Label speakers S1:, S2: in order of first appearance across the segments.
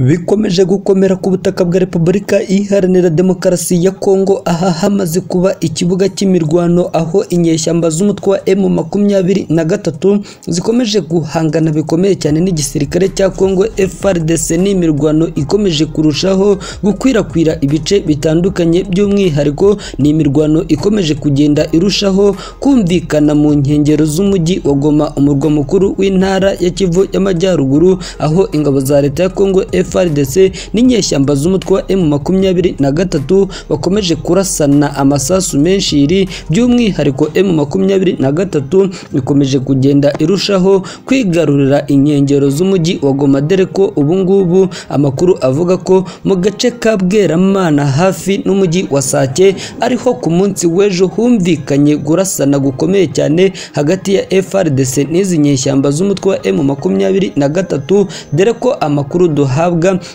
S1: bikomeje gukomera ku butaka bwa Repubulika Iharanira Demokarasi ya Kongo aha hamaze kuba ikibuga cy'imirwano aho inyeshyamba z'umutwe wa M makumyabiri na gatatu zikomeje guhangana bikomeye cyane n'igisirikare cya Kongo FARDC n'imirwano ikomeje kurushaho gukwirakwira ibice bitandukanye by'umwihariko ni imirwano ikomeje kugenda irushaho kumvikana mu nkengero z'umujyi wa Goma umurwa mukuru w'intara ya Kivu y'Amajyaruguru aho ingabo za leta ya Kongo FARDC n'inyeshyamba z'umutwe wa M makumyabiri na gatatu bakomeje kurasana amasasu menshi iri by'umwihariko M makumyabiri na gatatu ikomeje kugenda irushaho kwigarurira inkengero z'umujyi wa Goma dore ko ubu ngubu amakuru avuga ko mu gace ka Bweramana hafi n'umujyi wa Sake ariho ku munsi w'ejo humvikanye gurasana gukomeye cyane hagati ya FARDC n'izi nyeshyamba z'umutwe wa M makumyabiri na gatatu dore ko amakuru duhabwa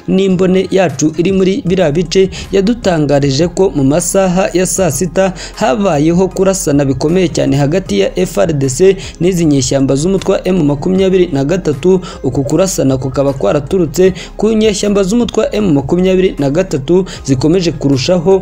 S1: n'imbone yacu iri muri biriya bice yadutangarije ko mu masaha ya saa sita habayeho kurasana bikomeye cyane hagati ya FARDC n'izi nyeshyamba z'umutwe wa M makumyabiri na gatatu uku kurasana kukaba kwaraturutse ku nyeshyamba z'umutwe wa M makumyabiri na gatatu zikomeje kurushaho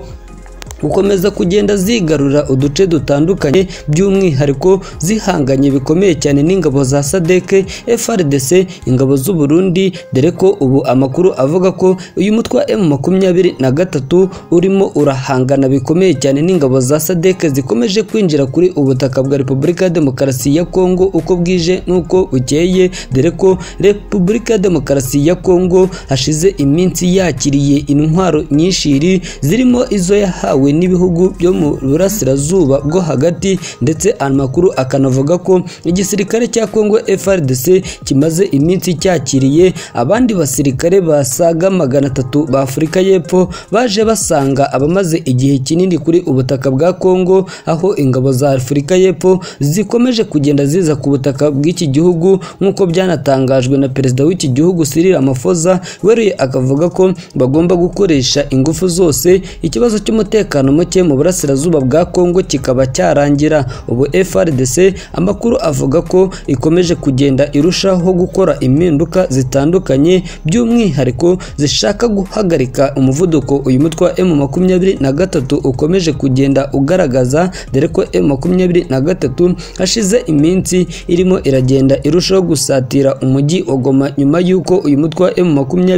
S1: gukomeza kugenda zigarura uduce dutandukanye by'umwihariko zihanganye bikomeye cyane n'ingabo za sadeke FRDC ingabo z'u Burundi dore ko ubu amakuru avuga ko uyu mutwe wa M makumyabiri na gatatu urimo urahangana bikomeye cyane n'ingabo za sadeke zikomeje kwinjira kuri ubutaka bwa Repubulika ya Demokarasi ya Kongo uko bwije n'uko bukeye dore ko Repubulika ya Demokarasi ya Kongo hashize iminsi yakiriye intwaro nyinshiri zirimo izo yahawe n'ibihugu byo mu burasirazuba bwo hagati ndetse amakuru akanavuga ko igisirikare cya Kongo FARDC kimaze iminsi cyakiriye abandi basirikare basaga magana atatu ba Afurika y'Epfo baje basanga abamaze igihe kinini kuri ubutaka bwa Kongo aho ingabo za Afurika y'Epfo zikomeje kugenda ziza ku butaka bw'iki gihugu nk'uko byanatangajwe na perezida w'iki gihugu Cyril Ramaphosa weruye akavuga ko bagomba gukoresha ingufu zose ikibazo cy'umutekano umutekano muke mu burasirazuba bwa Kongo kikaba cyarangira ubu FRDC amakuru avuga ko ikomeje kugenda irushaho gukora impinduka zitandukanye by'umwihariko zishaka guhagarika umuvuduko uyu mutwe wa M23 ukomeje kugenda ugaragaza dore ko M23 hashize iminsi irimo iragenda irushaho gusatira umujyi wa Goma nyuma y'uko uyu mutwe wa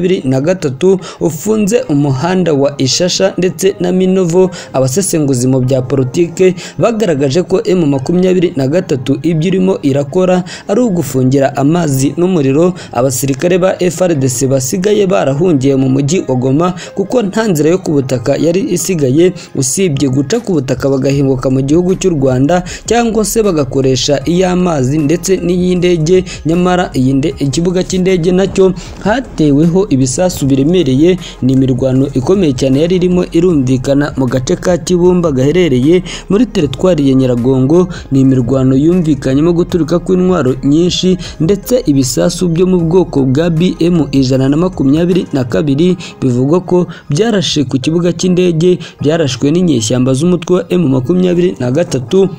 S1: M23 ufunze umuhanda wa Ishasha ndetse na Minovo abasesenguzi mu bya politike bagaragaje ko M makumyabiri na gatatu ibyo irimo irakora ari ugufungira amazi n'umuriro abasirikare ba FRDC basigaye barahungiye mu mujyi wa Goma kuko nta nzira yo ku butaka yari isigaye usibye guca ku butaka bagahinguka mu gihugu cy'u Rwanda cyangwa se bagakoresha iy'amazi ndetse n'iy'indege nyamara ikibuga cy'indege nacyo hateweho ibisasu biremereye ni imirwano ikomeye cyane yari irimo irumvikana mu gace ka Kibumba gaherereye muri teritwari ya Nyiragongo ni imirwano yumvikanyemo guturuka kw'intwaro nyinshi ndetse ibisasu byo mu bwoko bwa BM ijana na makumyabiri na kabiri bivugwa ko byarashe ku kibuga cy'indege byarashwe n'inyeshyamba z'umutwe wa M makumyabiri na gatatu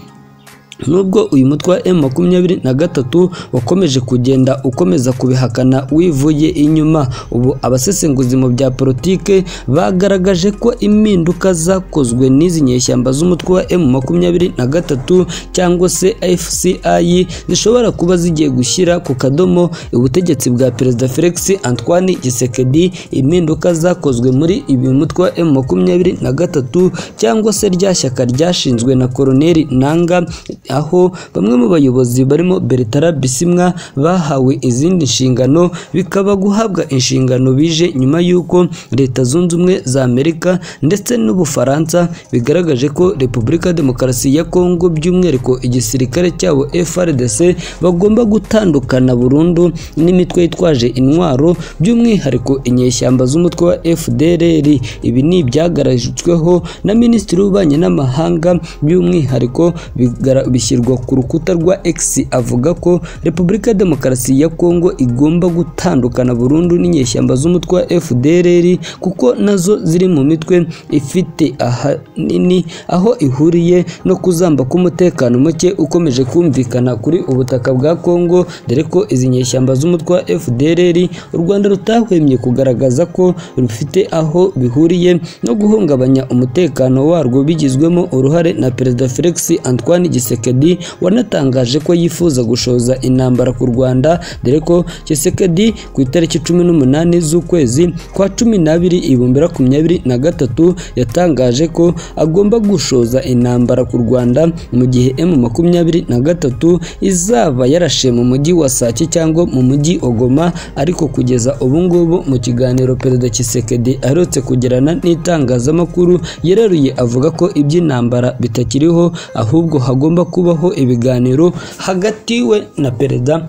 S1: nubwo uyu mutwe wa M makumyabiri na gatatu wakomeje kugenda ukomeza kubihakana wivuye inyuma ubu abasesenguzi mu bya politike bagaragaje ko impinduka zakozwe n'izi nyeshyamba z'umutwe wa M makumyabiri na gatatu cyangwa se FCI zishobora kuba zigiye gushyira ku kadomo ubutegetsi bwa perezida Felix Antoine Gisekedi impinduka zakozwe muri uyu mutwe wa M makumyabiri na gatatu cyangwa se rya shyaka ryashinzwe na koloneli Nanga aho bamwe mu bayobozi barimo Bertrand Bisimwa bahawe izindi nshingano bikaba guhabwa inshingano bije nyuma y'uko Leta Zunze Ubumwe za Amerika ndetse n'Ubufaransa bigaragaje ko Repubulika ya Demokarasi ya Kongo by'umwihariko igisirikare cyabo FRDC bagomba gutandukana burundu n'imitwe yitwaje intwaro by'umwihariko inyeshyamba z'umutwe wa FDLR ibi ni ibyagararijweho na Minisitiri w'Ububanyi n'Amahanga by'umwihariko bigaragaje bishyirwa ku rukuta rwa X avuga ko Repubulika ya Demokarasi ya Kongo igomba gutandukana burundu n'inyeshyamba z'umutwe wa FDLR kuko nazo ziri mu mitwe ifite ahanini aho ihuriye no kuzamba k'umutekano muke ukomeje kumvikana kuri ubutaka bwa Kongo dore ko izi nyeshyamba z'umutwe wa FDLR u Rwanda rutahwemye kugaragaza ko rufite aho bihuriye no guhungabanya umutekano warwo bigizwemo uruhare na Perezida Felix Antoine Gisekedi wanatangaje ko yifuza gushoza intambara ku Rwanda dore ko Gisekedi ku itariki cumi n'umunani z'ukwezi kwa cumi n'abiri ibihumbi makumyabiri na gatatu yatangaje ko agomba gushoza intambara ku Rwanda mu gihe M makumyabiri na gatatu izaba yarashe mu mujyi wa Sake cyangwa mu mujyi Ogoma ariko kugeza ubu ngubu mu kiganiro Perezida Kisekedi aherutse kugirana n'itangazamakuru yararuye avuga ko iby'intambara bitakiriho ahubwo hagomba kubaho ibiganiro hagati we na Perezida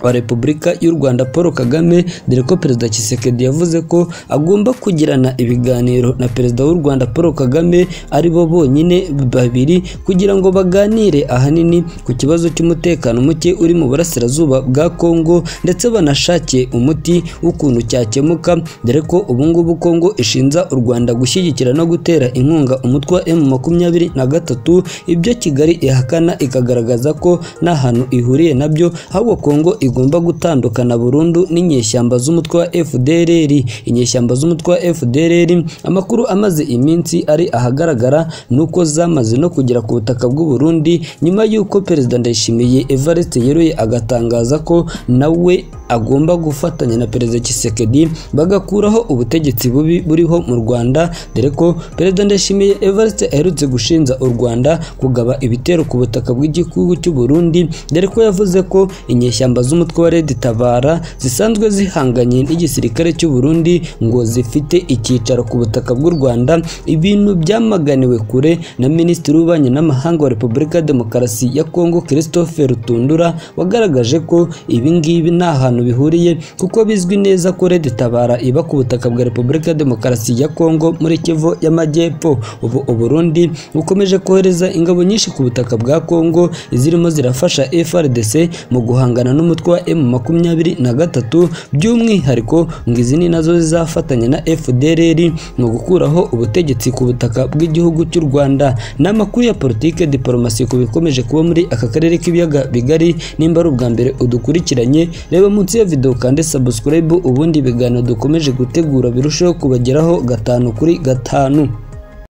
S1: wa Repubulika y'u Rwanda Paul Kagame dore ko Perezida Kisekedi yavuze ko agomba kugirana ibiganiro na Perezida w'u Rwanda Paul Kagame ari bo bonyine babiri kugira ngo baganire ahanini ku kibazo cy'umutekano muke uri mu burasirazuba bwa Kongo ndetse banashake umuti w'ukuntu cyakemuka dore ko ubu ngubu Kongo ishinza u Rwanda gushyigikira no gutera inkunga umutwe wa M makumyabiri na gatatu ibyo Kigali ihakana ikagaragaza ko nta hantu ihuriye nabyo ahubwo Kongo igomba gutandukana burundu n'inyeshyamba z'umutwe wa FDLR inyeshyamba z'umutwe wa FDLR amakuru amaze iminsi ari ahagaragara nuko zamaze no kugera ku butaka bw'u Burundi nyuma y'uko Perezida Ndayishimiye Evariste Yeruye agatangaza ko nawe agomba gufatanya na Perezida Kisekedi bagakuraho ubutegetsi bubi buriho mu Rwanda dore ko Perezida Ndayishimiye Evariste aherutse gushinja u Rwanda kugaba ibitero ku butaka bw'igihugu cy'u Burundi dore ko yavuze ko inyeshyamba z'umutwe wa Red Tabara zisanzwe zihanganye n'igisirikare cy'u Burundi ngo zifite icyicaro ku butaka bw'u Rwanda ibintu byamaganiwe kure na Minisitiri w'Ububanyi n'Amahanga wa Repubulika ya Demokarasi ya Kongo Christophe Rutundura wagaragaje ko ibi ngibi nta hantu bihuriye kuko bizwi neza ko Red Tabara iba ku butaka bwa Repubulika ya Demokarasi ya Kongo muri Kivu y'Amajyepfo ubu u Burundi bukomeje kohereza ingabo nyinshi ku butaka bwa Kongo zirimo zirafasha FRDC mu guhangana n'umu umutwe wa M makumyabiri na gatatu by'umwihariko ngo izi ni nazo zizafatanya na FDLR mu gukuraho ubutegetsi ku butaka bw'igihugu cy'u Rwanda n'amakuru ya politike diplomasi ku bikomeje kuba muri aka karere k'ibiyaga bigari nimba ari ubwa mbere udukurikiranye reba munsi ya video kandi subscribe ubundi ibiganiro dukomeje gutegura birusheho kubageraho gatanu kuri gatanu